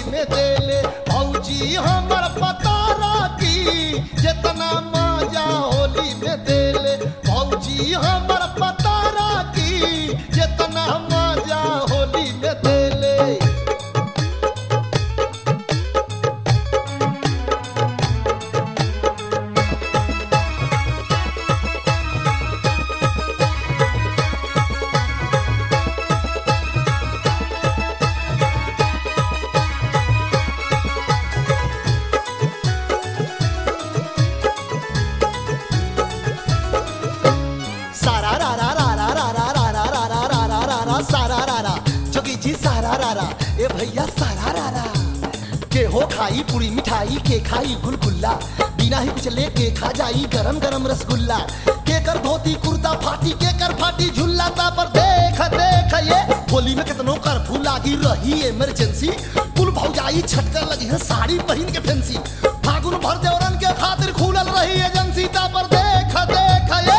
में देले भौजी हमर पता राखी जितना मजा होली में देले भौजी हमर पता राखी जितना मजा होली में देले सारा रा रा रा रा रा रा रा रा रा रा रा रा रा रा सारा रा रा जोगी जी सारा रा रा ए भैया सारा रा रा के हो खाई पूरी मिठाई के खाई गुलगुल्ला बिना ही कुछ ले के खा जाई गरम गरम रसगुल्ला के कर धोती कुर्ता फाटी के कर फाटी झुल्ला ता पर देख देख ये होली में कितनो कर्फ्यू लागी रही इमरजेंसी कुल भौजाई छटकर लगी है साड़ी पहन के फैंसी फागुन भर देवरन के खातिर खुलल रही एजेंसी ता पर देख देख ये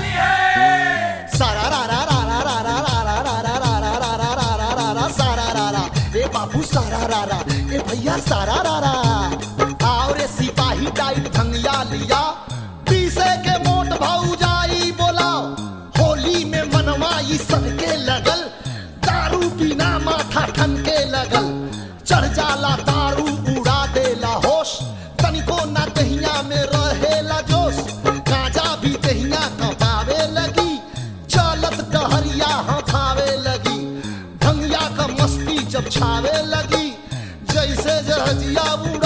सारा रा रा रा रा रा रा रा रा रा रा रा रा रा रा रा रा रा सारा रा रा ए बाबू सारा रा रा ए भैया सारा रा रा आओ रे सिपाही टाइट धंगिया लिया पीसे के मोट भाऊ जाई बोलाओ होली में मनवाई सबके लगल दारू पीना माथा ठनके लगल चढ़ जाला दारू उड़ा देला होश तनिको ना दहिया में रहेला जोश गांजा भी दहिया कपावे लगी चलत डहरिया हथावे लगी भंगिया का मस्ती जब छावे लगी जैसे जहजिया